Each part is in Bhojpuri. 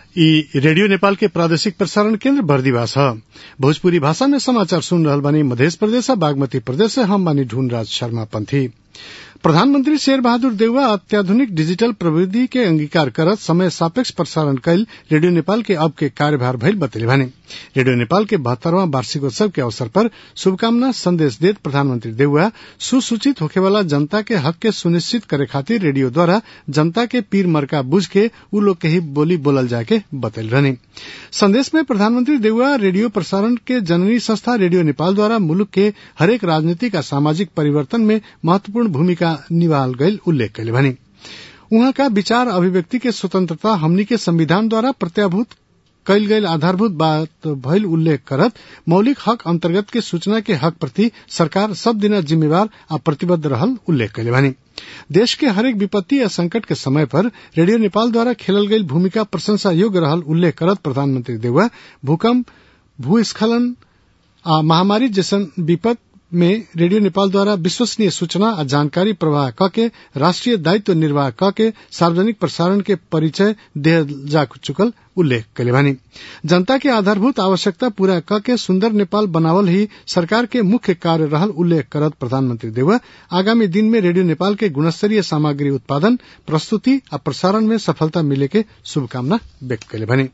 ई रेडियो नेपाल के प्रादेशिक प्रसारण केन्द्र बर्दिवास ह भोजपुरी भाषा में समाचार सुन रहल बानी मधेश प्रदेश बागमती प्रदेश से हम बानी ढूंढराज शर्मा पंथी प्रधानमंत्री शेर बहादुर देउवा अत्याधुनिक डिजिटल प्रविधि के अंगीकार करत समय सापेक्ष प्रसारण कैल रेडियो नेपाल के अब के कार्यभार भइल बतैले बानी रेडियो नेपाल के बहत्तरवां वार्षिकोत्सव के अवसर पर शुभकामना संदेश देत प्रधानमंत्री देउवा सुसूचित होखेवाला जनता के हक के सुनिश्चित करे खातिर रेडियो द्वारा जनता के पीर मर्का बुझ के उ लोग के ही बोली बोलल जाके बतैल रहनी संदेश में प्रधानमंत्री देउवा रेडियो प्रसारण के जननी संस्था रेडियो नेपाल द्वारा मुलुक के हरेक राजनीतिक आ सामाजिक परिवर्तन में महत्वपूर्ण भूमिका निभाल गईल उल्लेख कैले बानी उहाँ का विचार अभिव्यक्ति के स्वतंत्रता हमनी के संविधान द्वारा प्रत्याभूत कैल गईल आधारभूत बात भइल उल्लेख करत मौलिक हक अंतर्गत के सूचना के हक प्रति सरकार सब दिन जिम्मेवार आ प्रतिबद्ध रहल उल्लेख कैले बानी देश के हरेक विपत्ति या संकट के समय पर रेडियो नेपाल द्वारा खेलल गईल भूमिका प्रशंसा योग्य रहल उल्लेख करत प्रधानमंत्री देउवा भूकंप भूस्खलन आ महामारी जैसन विपद में रेडियो नेपाल द्वारा विश्वसनीय सूचना आ जानकारी प्रवाह कके राष्ट्रीय दायित्व निर्वाह कके सार्वजनिक प्रसारण के परिचय दे जा चुकल उल्लेख कैले बानी जनता के आधारभूत आवश्यकता पूरा कके सुंदर नेपाल बनावल ही सरकार के मुख्य कार्य रहल उल्लेख करत प्रधानमंत्री देउवा आगामी दिन में रेडियो नेपाल के गुणस्तरीय सामग्री उत्पादन प्रस्तुति आ प्रसारण में सफलता मिले के शुभकामना व्यक्त कैले बानी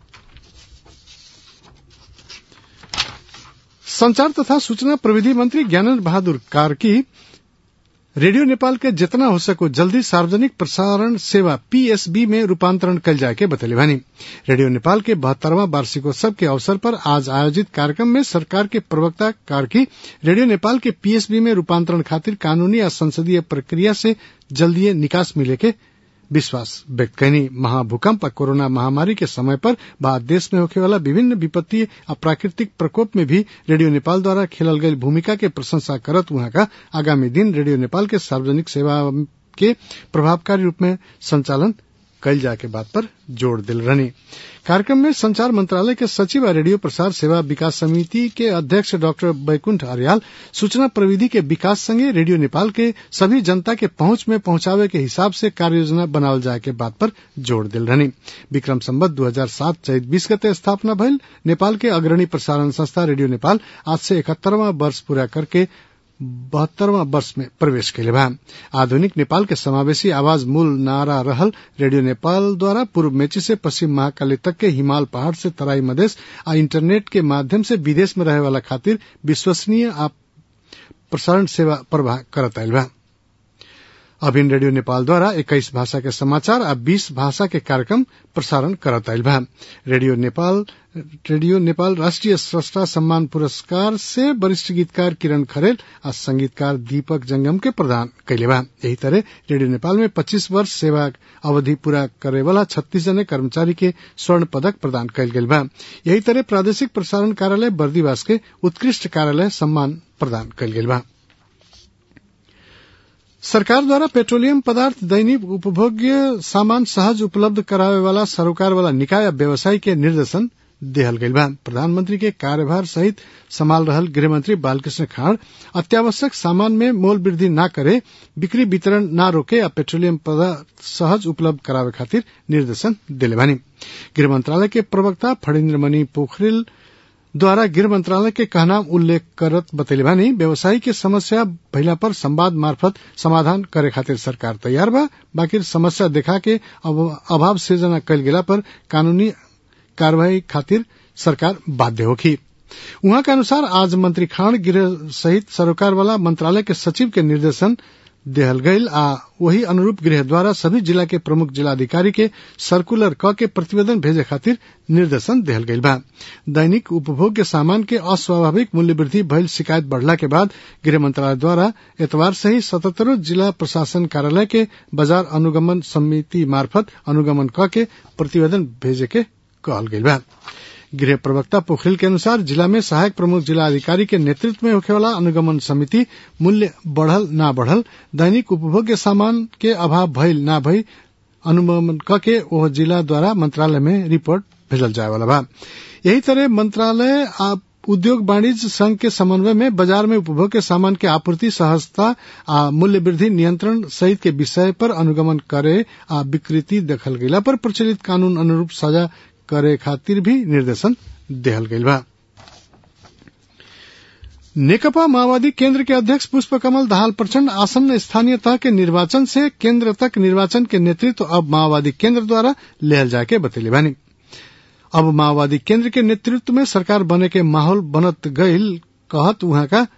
संचार तथा सूचना प्रविधि मंत्री ज्ञानेन्द्र बहादुर कार्की रेडियो नेपाल के जितना हो सको जल्दी सार्वजनिक प्रसारण सेवा पीएसबी में रूपांतरण कल जाए के बतैले भानी रेडियो नेपाल के बहत्तरवां वार्षिकोत्सव के अवसर पर आज आयोजित कार्यक्रम में सरकार के प्रवक्ता कार्की रेडियो नेपाल के पीएसबी में रूपांतरण खातिर कानूनी या संसदीय प्रक्रिया से जल्दी निकास मिले के विश्वास व्यक्त कैनी महाभूकंप और कोरोना महामारी के समय पर बाद देश में होखे वाला विभिन्न विपत्ति और प्राकृतिक प्रकोप में भी रेडियो नेपाल द्वारा खेलल गई भूमिका के प्रशंसा करत वहां का आगामी दिन रेडियो नेपाल के सार्वजनिक सेवा के प्रभावकारी रूप में संचालन कल जाके बात पर जोर दिल रहनी कार्यक्रम में संचार मंत्रालय के सचिव और रेडियो प्रसार सेवा विकास समिति के अध्यक्ष डॉक्टर बैकुंठ आर्याल सूचना प्रविधि के विकास संगे रेडियो नेपाल के सभी जनता के पहुंच में पहुंचावे के हिसाब से कार्य योजना बनावल जाए के बात पर जोर दिल रहनी विक्रम संबत दू हजार सात चैत बीस गते स्थापना भइल नेपाल के अग्रणी प्रसारण संस्था रेडियो नेपाल आज से इकहत्तरवां वर्ष पूरा करके बहत्तरवां वर्ष में प्रवेश कैले बा आधुनिक नेपाल के समावेशी आवाज मूल नारा रहल रेडियो नेपाल द्वारा पूर्व मेची से पश्चिम महाकाली तक के हिमाल पहाड़ से तराई मधेश आ इंटरनेट के माध्यम से विदेश में रहे वाला खातिर विश्वसनीय आ प्रसारण सेवा प्रवाह करत आयल बा अभिन रेडियो नेपाल द्वारा इक्कीस भाषा के समाचार आ बीस भाषा के कार्यक्रम प्रसारण करत आयल बा रेडियो नेपाल रेडियो नेपाल राष्ट्रीय स्रष्टा सम्मान पुरस्कार से वरिष्ठ गीतकार किरण खरेल आ संगीतकार दीपक जंगम के प्रदान कैले बा यही तरह रेडियो नेपाल में 25 वर्ष सेवा अवधि पूरा करे वाला छत्तीस जने कर्मचारी के स्वर्ण पदक प्रदान कैल गेल बा यही तरह प्रादेशिक प्रसारण कार्यालय बर्दीवास के उत्कृष्ट कार्यालय सम्मान प्रदान कैल गेल बा सरकार द्वारा पेट्रोलियम पदार्थ दैनिक उपभोग्य सामान सहज उपलब्ध करावे वाला सरोकार वाला निकाय व्यवसायी के निर्देशन देहल गईल बा प्रधानमंत्री के कार्यभार सहित संभाल रहल गृहमंत्री बालकृष्ण खाड़ अत्यावश्यक सामान में मोल वृद्धि न करे बिक्री वितरण न रोके या पेट्रोलियम पदार्थ सहज उपलब्ध करावे खातिर निर्देशन दिले बानी गृह मंत्रालय के प्रवक्ता फणीन्द्र मणि पोखरिल द्वारा गृह मंत्रालय के कहना उल्लेख करत बतैले बानी व्यवसायी के समस्या भइला पर संवाद मार्फत समाधान करे खातिर सरकार तैयार बा बाकी समस्या देखा के अभाव सृजना कल गेला पर कानूनी कार्यवाही खातिर सरकार बाध्य होगी उहाँ के अनुसार आज मंत्री खान गृह सहित सरोकार वाला मंत्रालय के सचिव के निर्देशन देहल गईल आ वही अनुरूप गृह द्वारा सभी जिला के प्रमुख जिलाधिकारी के सर्कुलर क के प्रतिवेदन भेजे खातिर निर्देशन देहल गईल बा दैनिक उपभोग के सामान के अस्वाभाविक मूल्य वृद्धि भइल शिकायत बढ़ला के बाद गृह मंत्रालय द्वारा एतवार से ही सतहत्तरों जिला प्रशासन कार्यालय के बाजार अनुगमन समिति मार्फत अनुगमन क के प्रतिवेदन भेजे के कहल गईल बा गृह प्रवक्ता पोखरिल के अनुसार जिला में सहायक प्रमुख जिला अधिकारी के नेतृत्व में होखे वाला अनुगमन समिति मूल्य बढ़ल ना बढ़ल दैनिक उपभोग्य सामान के अभाव भइल ना भई अनुगमन क के ओह जिला द्वारा मंत्रालय में रिपोर्ट भेजल जाए वाला बा यही तरह मंत्रालय उद्योग वाणिज्य संघ के समन्वय में बाजार में उपभोग के सामान के आपूर्ति सहजता आ मूल्य वृद्धि नियंत्रण सहित के विषय पर अनुगमन करे आ विकृति देखल गेला पर प्रचलित कानून अनुरूप सजा करे खातिर भी निर्देशन देहल गईल बा नेकपा माओवादी केंद्र के अध्यक्ष पुष्प कमल दाहाल प्रचंड आसन्न स्थानीय तह के निर्वाचन से केंद्र तक निर्वाचन के नेतृत्व अब माओवादी केंद्र द्वारा लेहल जाके बतैले बानी अब माओवादी केंद्र के नेतृत्व में सरकार बने के माहौल बनत गईल कहत वहां का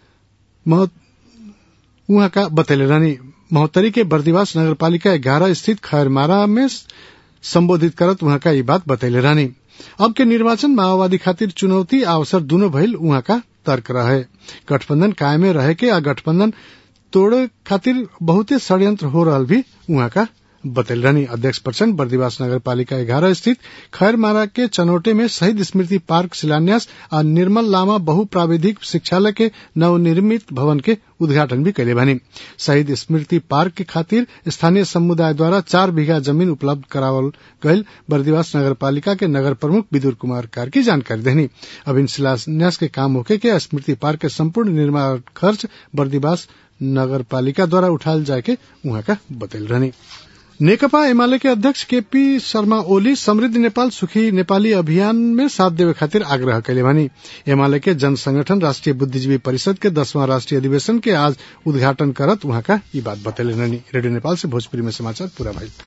वहां का बतैले रानी महोत्तरी के बर्दिवास नगर पालिका ग्यारह स्थित खैरमारा में संबोधित करत वहां का ये बात बतैले रानी अब के निर्वाचन माओवादी खातिर चुनौती अवसर दोनों भइल वहां का तर्क रहे गठबंधन कायमे रहे के आ गठबंधन तोड़े खातिर बहुते षड्यंत्र हो रहा भी वहां का बतैल रहनी अध्यक्ष प्रचंड बर्दिवास नगर पालिका ग्यारह स्थित खैरमारा के चनौटे में शहीद स्मृति पार्क शिलान्यास और निर्मल लामा बहुप्राविधिक शिक्षालय के नवनिर्मित भवन के उद्घाटन भी कैले बनी शहीद स्मृति पार्क के खातिर स्थानीय समुदाय द्वारा चार बीघा जमीन उपलब्ध करावल गयल बर्दिवास नगर पालिका के नगर प्रमुख विदुर कुमार कार की जानकारी देनी अब इन शिलान्यास के काम होके के स्मृति पार्क के संपूर्ण निर्माण खर्च बर्दिवास नगर पालिका द्वारा उठाल जाए के वहां का बतैल रहनी नेकपा एमाले के अध्यक्ष केपी शर्मा ओली समृद्ध नेपाल सुखी नेपाली अभियान में साथ देवे खातिर आग्रह कैले बानी एमाले के जन संगठन राष्ट्रीय बुद्धिजीवी परिषद के दसवां राष्ट्रीय अधिवेशन के आज उद्घाटन करत वहां का ये बात बतैले रेडियो नेपाल से भोजपुरी में समाचार पूरा भाई